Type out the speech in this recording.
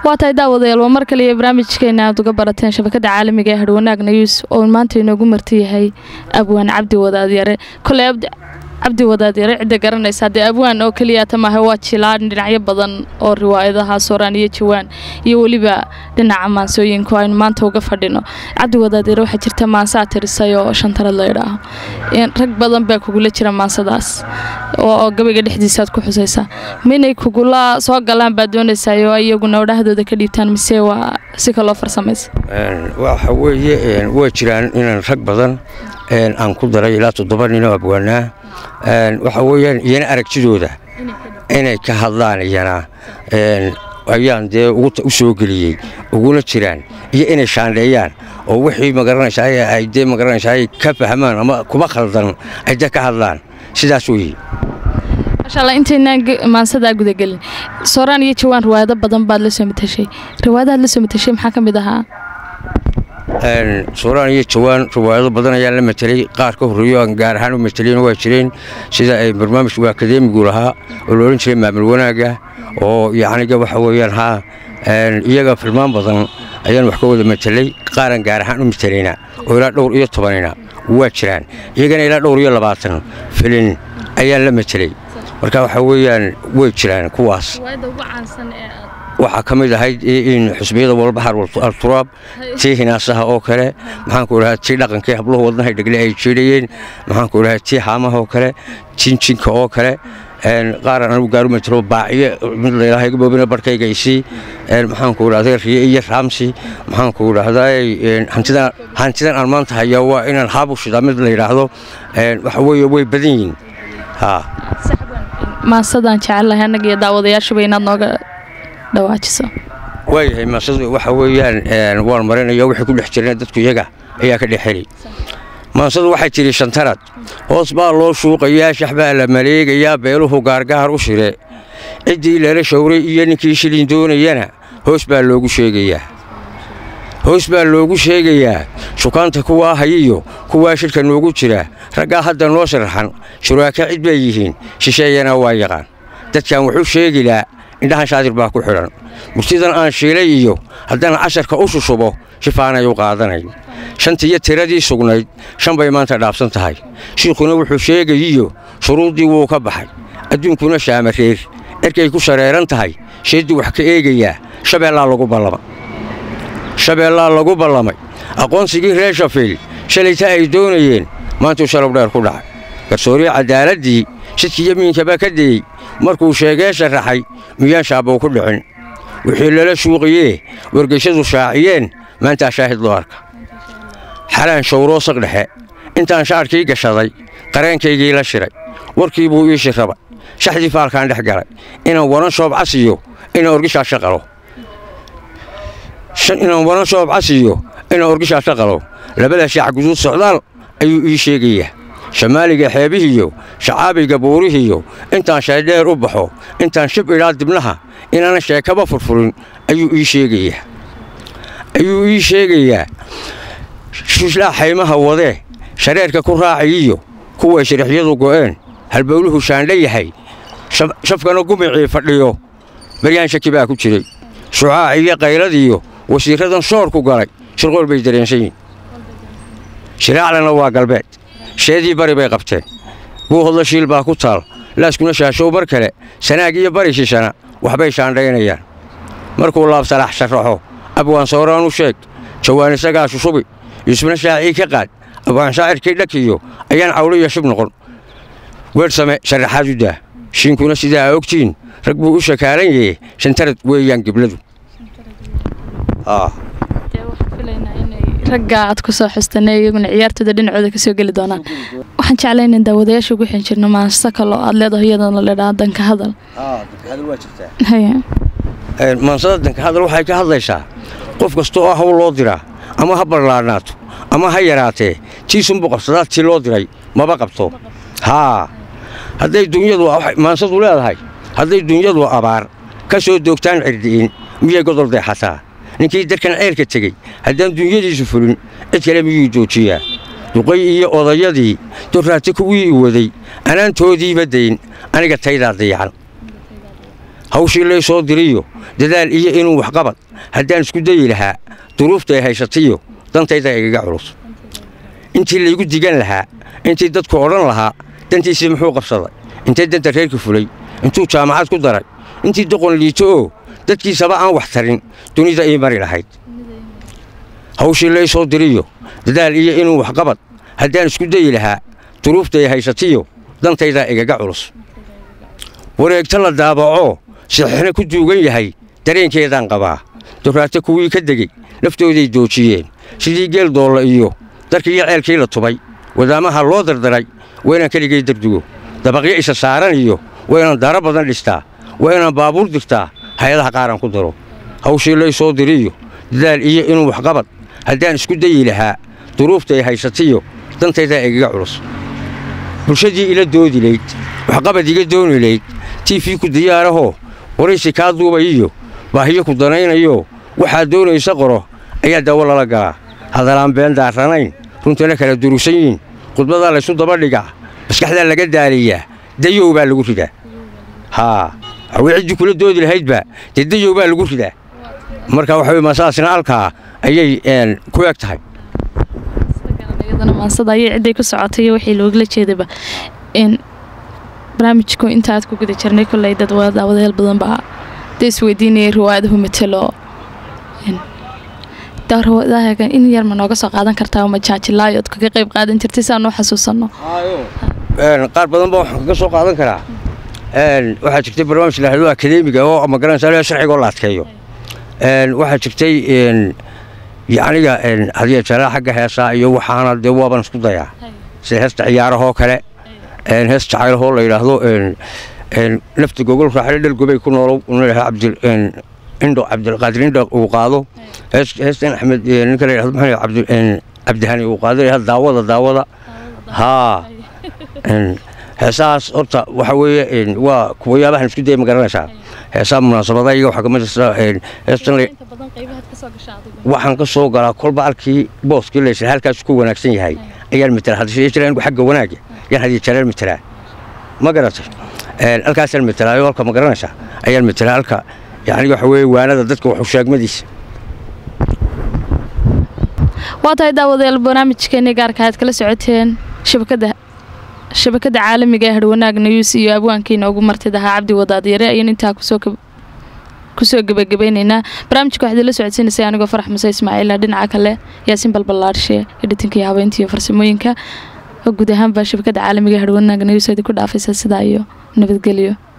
waa tahay daawadayaal waa mar kale iyo barnaamijkeena aad uga barateen shabakada caalamiga ee hadhwanaag news oo maanta inoogu marti yahay abwaan cabdi wadaadyare koley cabdi wadaadyare cidda garanaysa haddee abwaan oo keliyaata maaha waa jilaan dhinacyo badan oo riwaayadaha sooraan iyo jawaan iyo weliba dhinaca maansooyinku aynu maanta uga fadhino cabdi wadaadyare waxaa jirta maansaa tirisay oo shantarad la idhaaho rag badan baa kugula jira maansadaas oo gabayga dhexdiisaaad ku xusaysaa minay kugula soo galaan baad doonaysaa oo iyaguna odhahdooda ka dhiibtaan mise waa si kaloo farsamaysa waxa weeye waa jiraan inaan rag badan aan ku daray ilaa toddoba ninoo abwaanaa waxa weeyaan iyana aragtidooda inay ka hadlaan iyana ayaan dee u soo geliyey uguna jiraan iyo inay shaandheeyaan oo wixii magaranaysaa ay dee magaranaysaa ka fahmaan ama kuma khaldan ay dee ka hadlaan sidaas weeye maashaalla intaynaan maansadaa gudagelin sooraan iyo jawaan riwaayado badan baad la soo matashay riwaayadahaad la soo matashay maxaa ka mid ahaa sooraan iyo jawaan riwaayado badan ayaan la matelay qaar ka horreeyo aan gaar ahaan u matalayna waa jireen sida ay barnaamijku akadeemigu lahaa oo la odhan jiray maamul wanaagga oo yacniga waxa weeyaan haa iyaga filmaan badan ayaan wax ka wada matelay qaaraan gaar ahaan u matalayna oo ilaa dhowr iyo tobanina waa jiraan iyagana ilaa dhowr iyo labaatan filin ayaan la matelay marka waxa weeyaan way jiraan kuwaas waxaa ka mid ahayd in xusbiyada walbaxar alturaab tii hinaasaha oo kale maxaanku idhahaa tii dhaqankii habluhu wadnahay dhegle ay jiidhayeen maxaanku idhahaa tii haamaha oo kale jinjinka oo kale qaaran anigu gaaru matalo baaciye mid laylaha iga boobina barhkayga isii maxaanku idhahday riye iyo raamsi maxaanku idhahday hantidan aan maanta hayaa waa inaan haabu shidaa mid la yidhaahdo waxa weeye way badan yihiin maasadaan jecelahay annaga iyo daawadayaashuba inaad nooga dhawaajiso waayahay maasadu waxa weeyaan waan marinaya wixii ku dhex jirana dadku iyaga ayaa ka dhex heli maansadu waxay tidhi shantarad hoos baa loo shuuqayaa shax baa la maleegayaa beeluhu gaargaar u shire ciddii lala shawray iyo ninkii shilin doonayana hoos baa loogu sheegayaa hoos baa loogu sheegayaa shukaanta kuwaa hayiyo kuwaa shirka noogu jira raggaa hadda noo sharaxan shuraaka cid bay yihiin shisheeyana waa yaqaan dadkan wuxuu sheegilaa indhahan shaadir baa ku xidhan murtidan aan shiilay iyo haddana casharka u shushubo shifaanay u qaadanayn shantiiyo tiradii sugnayd shan bay maanta dhaafsan tahay shiikhuna wuxuu sheegayiyo shuruuddii wuu ka baxay adduunkuna shaamareer erkay ku shareeran tahay sheeddii wax ka eegayaa shabeellaa lagu ballama shabeellaa lagu ballamay aqoonsigii reer shafiil shalayta ay doonayeen maantuu shalow dheer ku dhacay garsoorii caddaaladdii shidkii yamiinkaba ka dayey markuu sheegee sharaxay miyaan shaabbow ku dhicin wixii lala shuuqiyee wargayshadu shaaciyeen maantaa shaahid loo arka xalaan shawroo saq dhexe intaan shaadhkii gashaday qareenkaygii la shiray warkii buu ii shirrabay shaxdii faalkaan dhex galay inaan waran shoob casiyo inaan orgishaa shaqalo inaan waran shoob casiyo inaan orgishaa shaqalo labada shaac guduud socdaal ayuu ii sheegayaa shamaaliga xeebihiiyo shacaabiga buurihiiyo intaan shaydheer u baxo intaan shib idhaa dibnaha inaana sheekaba furfurin ayuu ii sheegayaa ayuu ii sheegayaa shishlaa xaymaha wadee shareerka ku raacayiyo kuway shirixyadu go'een halbowluhu shaandha yahay shafkana gumicii fadhiyo baryaan shaki baa ku jiray shucaac iyo qayladiiyo wasiirradan shoorku galay shirqool bay dareensan yihin shiraaclana waa galbeed sheedii bari bay qabteen buuhodla shiil baa ku taal laaskuna shaashow mar kale sanaag iyo bari shishana waxbay shaandhaynayaan markuu laabsalax sharaxo abwaan sooraan u sheeg jawaan isagaa shushubi yuusufna shaacii ka qaad abwaan shaacirkii dhakiyo ayaan cawliyo shib noqon weersame sharaxaad u daa shiinkuna sidaa ogtiin rag buu u shakaalan yahe shantarad weeyaan gibladu ragga aad ku soo xustane iyaguna ciyaartooda dhinacooda ka soo geli doonaan waxaan jeclay inaan daawadayaasha ugu xin jirno maansa kaloo aad leedaho iyadana la dhaa danka hadal maansada danka hadal waxay ka hadlaysaa qof kasta oo hawl loo diraa ama ha ballaadhnaato ama ha yaraatee tiisunbu qabsadaa tii loo diray maba qabto haa hadday dunyadu maansadu leedahay hadday dunyadu abaar ka soo doogtaan cirdi'in miyay godol deexataa ninkii darkan ceelka tegey haddaan dunyadiisu fulin cid kale miyuu joojiyaa duqay iyo odayadii doraati kuwii i waday anaantoodiiba dayn aniga taydaa dayacan hawshii lay soo diriyo dadaal iyo inuu waxqabad haddaan isku dayi lahaa duruufta ay haysatayo dantayda igaga culus intii laygu digan lahaa intii dadku odhan lahaa dantiisii muxuu qabsaday intay danta reerka fulay intuu jaamacad ku daray intii doqon liito oo dadkiisaba aan wax tarin dunida ii mari lahayd hawshii lay soo diriyo dadaal iyo inuu waxqabad haddaan isku dayi lahaa duruufta ay haysatiyo dantaydaa igaga culus wareegta la daabacoo saxiixna ku duugan yahay dareenkeedaan qabaa duraato kuwii ka degey naftooday doojiyeen sidii geel doolla iyo darkii iyo ceelkii la tubay wadaamaha loo dardaray waa inaan keligay dardugo dabaqyo isa saaran iyo waa inaan daaro badan dhistaa waa inaan baabuur dirtaa hay-adaha qaaraan ku daro hawshii lay soo diriyo dadaal iyo inuu waxqabad haddaan isku dayi lahaa duruufta ay haysatiyo dantaydaa igaga culus bulshadii ila doodi layd waxqabad iga dooni layd tiifii ku diyaarahoo waraysi kaa duubayiyo baahiyo ku danaynayo waxaad doonaysa qoro ayaa daawo lala galaa hadalaan been daarranayn runtana kala durusan yiin khudbadaa laysu daba dhigaa maskaxdaa laga daaliyaa dayow baa lagu ridaa haa hawii ciddii kula doodi lahaydba dee dayow baa lagu ridaa marka waxa weye masaasna halkaa ayay ku eg tahay iyadana maansada ayay cidday ku socotay iyo wixii loogala jeedaba in barnaamijku intaad ku guda jirnay kolley dad daawadaheel badan baa dee isweydiinayay riwaayadahu matelo daawadahagan in yar ma nooga soo qaadan kartaa ma jaajilaayood kaga qayb qaadan jirtay si aan u xasuusanno qaar badan baa waxaan kaga soo qaadan karaa waxaa jirtay barnaamij lahado akadeemiga oo magaranaysa sharciga oo la adkeeyo waxaa jirtay yacniga hadiya jaraa xagga heesaa iyo waxaana dee waaban isku dayaa sida heesta ciyaarahoo kale hees jacaylahoo la yidhaahdo nafta gogol raaxle dhalgobay ku noolow cabdil indho cabdilqaadir indho uu qaado heestan axmed ninka la yidhahdo maxaa cabdi cabdihani uu qaado yidhahdo daawada daawada haa heesahaas horta waxa weeye waa kuwayaabahan isku daya ma garanaysaa heesaha munaasabada iyaga waxaa kamid heestan waxaan ka soo galaa kolba halkii booskii laysla halkaas ku wanaagsan yahay ayaan matala hadda jira anigu xagga wanaaga yaan hadiya jaraan matalaa ma garatay halkaasaan matalaayo halka ma garanaysaa ayaan matalaa halka yacni waxa weeye waanada dadka waxu sheegmadiisa waa tahay daawadayaal barnaamijkeennii gaarka aad kala socoteen shabakadda shabakadda caalamiga ee hadhwanaag news iyo abwaankiina ugu martid ahaa cabdi wadaadyare ayaan intaa kusoo kusoo gebagabeyneynaa barnaamijka waxaad la socodsiinaysay anigoo farax muse ismaaciila dhinaca kale yaasiin balbalaarshe editinka iyo habeynta iyo farsamooyinka oo guud ahaanba shabakadda caalamiga ee hadhwanaag news ku dhaafaysa sidaa iyo nabadgelyo